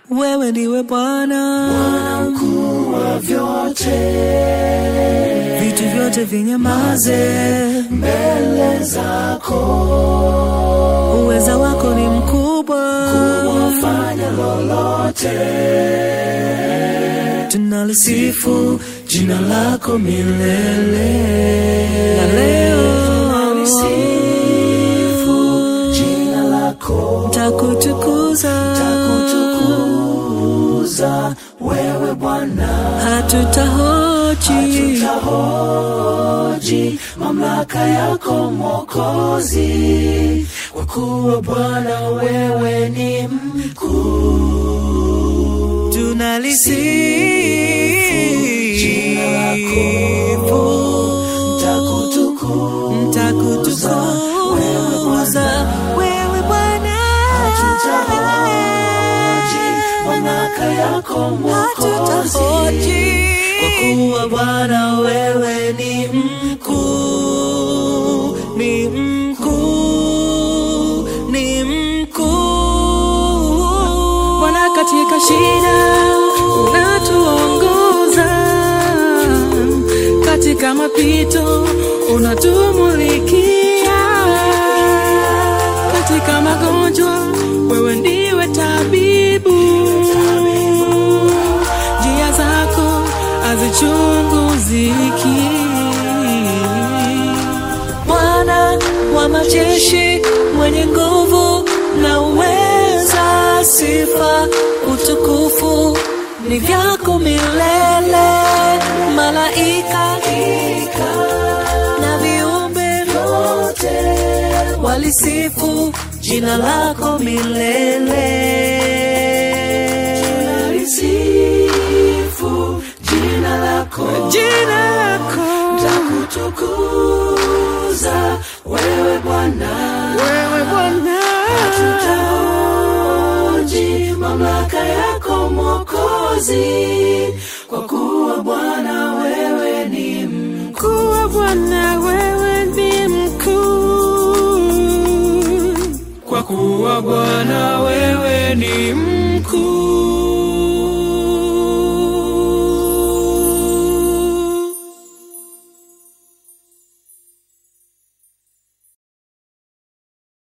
wewe ndiwe Bwana, Bwana mkuu wa vyote, vitu vyote vinyamaze, mbele zako uweza wako ni mkubwa, wafanya lolote, tunalisifu jina lako milele. na leo Tunalisifu jina lako, takutukuza, takutukuza wewe Bwana. hatutahoji tutahoji mamlaka yako Mwokozi, kwa kuwa Bwana wewe ni mkuu. Jina lako tunalisifu ntakutukuza wewe takutukuza Bwana, wewe Bwana, hatutahoji mamlaka yako Mwokozi, hatutahoji kwa kuwa Bwana wewe ni mkuu. ni mkuu, ni mkuu. Bwana, katika shida unatuongoza, katika mapito unatumulikia, katika magonjwa wewe ndiwe tabibu, njia zako hazichunguziki. Bwana wa majeshi, mwenye nguvu na uweza, sifa utukufu ni vyako milele. Malaika na viumbe vyote walisifu jina lako milele. Sifu jina lako, Jina lako takutukuza wewe Bwana, wewe Bwana, tutahoji mamlaka yako Mwokozi, kwa kuwa Bwana wewe ni mkuu. kuwa Bwana wewe ni mkuu, kwa kuwa Bwana wewe ni mkuu.